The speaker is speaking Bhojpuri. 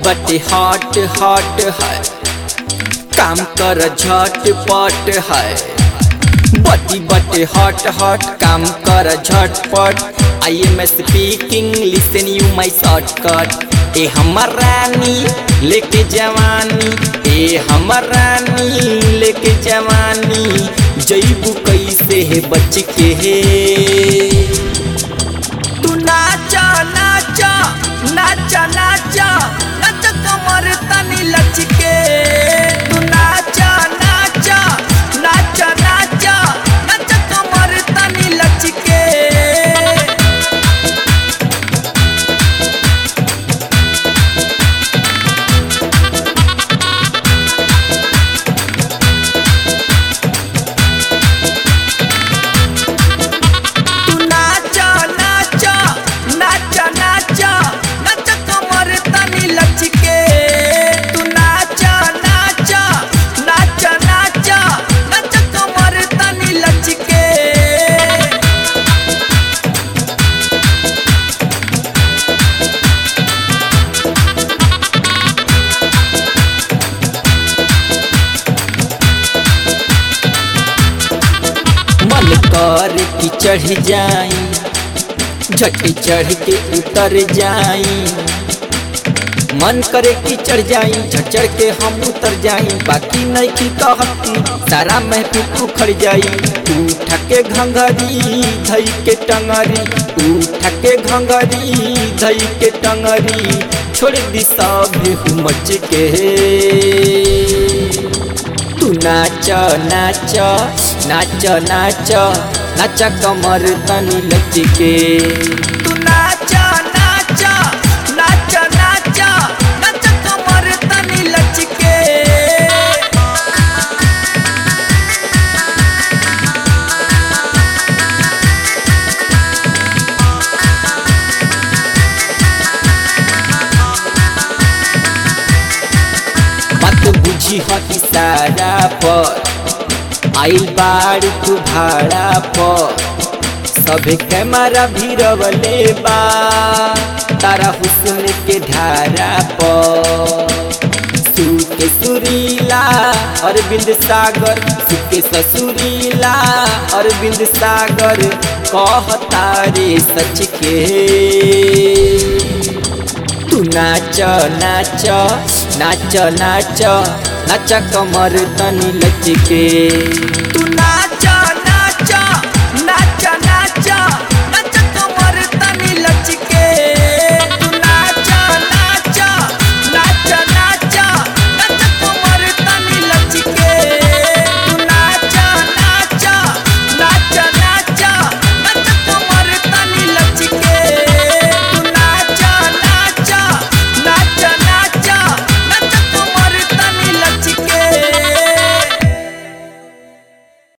बटे हॉट हॉट है काम कर झटपट है बटी बटे हॉट हॉट काम कर झटपट I am speaking listen you my shortcut ए हमर रानी लेके जवानी ए हमर रानी लेके जवानी जईबू कैसे है बच के हे तू नाचा नाचा नाचा नाचा नाच कमर तनी लचके तू नाचा नाचा नाचा नाचा नाच कमर तनी लचके तू नाचा नाचा नाचा नाचा नाच कमर तनी लचके तू नाचा नाचा नाचा नाचा नाच कमर तनी लचके मन कर की चढ़ जाई झटी चढ़ के उतर जाई मन करे कि चढ़ जाई झट चढ़ के हम उतर जाई बाकी नहीं की कहती सारा महफिल उखड़ जाई उठ के घंघरी धई के टंगरी उठ के घंघरी धई के टंगरी छोड़ दी सब मच के तू नाच नाच नाच नाच नाच कमर तनी लचके तू नाच नाच नाच नाच नाच कमर तनी लचके बात बुझी ह इशारा पर आइल बाड़ तू भाड़ा पर सभे कैमरा भी रवले बा तारा हुस्न के धारा पर सुके सुरीला अरविंद सागर सुके ससुरीला अरविंद सागर कहता रे सच के तू नाच नाच नाच नाच नाच कमर तनी लचके तू नाच